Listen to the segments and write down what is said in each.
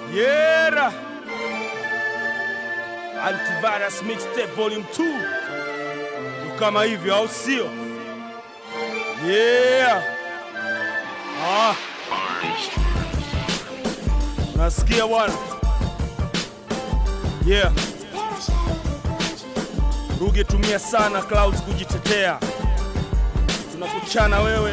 Yeah. Antivirus Mixtape Volume 2. Ndo kama hivyo au sio? Yeah. Ah. Nasikia bwana. Yeah. Ruge tumia sana Clouds kujitetea. Tunakuchana wewe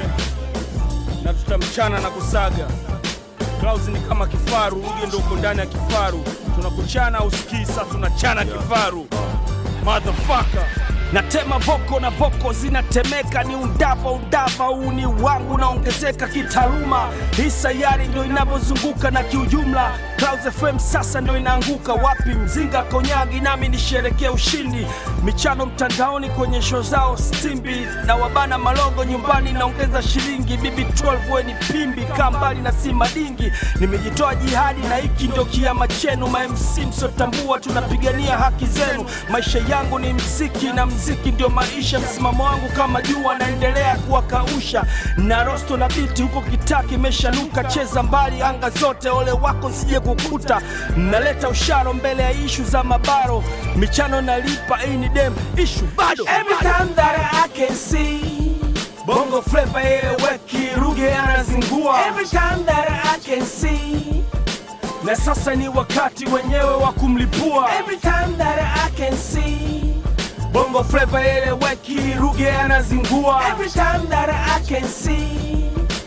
na tutamchana na kusaga. Clouds ni kama kifaru, Ruge ndo uko ndani ya kifaru. Tunakuchana usikii, sasa tunachana kifaru. Motherfucker. Natema voko na voko zinatemeka, ni undava undava, huu ni wangu naongezeka kitaaluma. Hii sayari ndio inavyozunguka na kiujumla, Clouds FM sasa ndio inaanguka. Wapi mzinga konyagi, nami nisherekea ushindi. Michano mtandaoni kwenye show zao stimbi, na wabana malogo nyumbani, naongeza shilingi. Bibi 12 we ni pimbi, kaa mbali na si madingi. Nimejitoa jihadi na hiki ndio kiama chenu, ma MC msiotambua, tunapigania haki zenu. Maisha yangu ni mziki na mziki ndio maisha. Msimamo wangu kama jua, naendelea kuwakausha na rosto na biti huko kitaki imeshanuka. Cheza mbali anga zote, ole wako sije kukuta. Naleta usharo mbele ya ishu za mabaro, michano nalipa, hii ni dem ishu bado. Every time that I can see Bongo flavor eleweki, Ruge anazingua. Every time that I can see na sasa ni wakati wenyewe wa kumlipua. Every time that I can see Bongo flavor eleweki, Ruge anazingua. Every time that I can see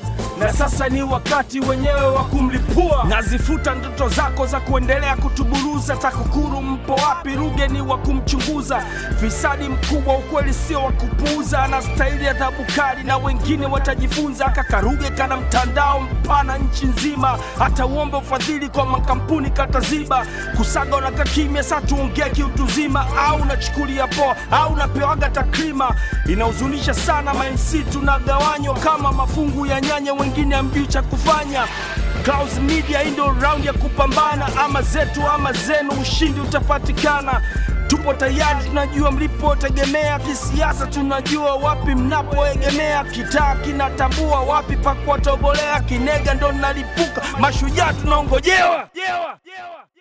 na sasa ni wakati wenyewe wa kumlipua. Nazifuta ndoto zako za kuendelea kutuburuza. TAKUKURU mpo wapi? Ruge ni wa kumchunguza. Fisadi mkubwa, ukweli sio wa kupuuza. Anastahili adhabu kali na wengine watajifunza. Kaka Ruge kana mtandao mpana nchi nzima, hata uombe ufadhili kwa makampuni kataziba. Kusaga unakaa kimya, sa tuongee kiutuzima, au unachukulia poa au unapewaga takrima. Inahuzunisha sana ma MC tunagawanywa kama mafungu ya nyanya, wengine hamjui cha kufanya. Clouds Media hii ndio round ya kupambana, ama zetu ama zenu, ushindi utapatikana. Tupo tayari, tunajua mlipotegemea. Kisiasa tunajua wapi mnapoegemea. Kitaa kinatambua wapi pa kuwatobolea. Kinega ndo nalipuka, mashujaa tunaongojewa. Yeah. Yeah.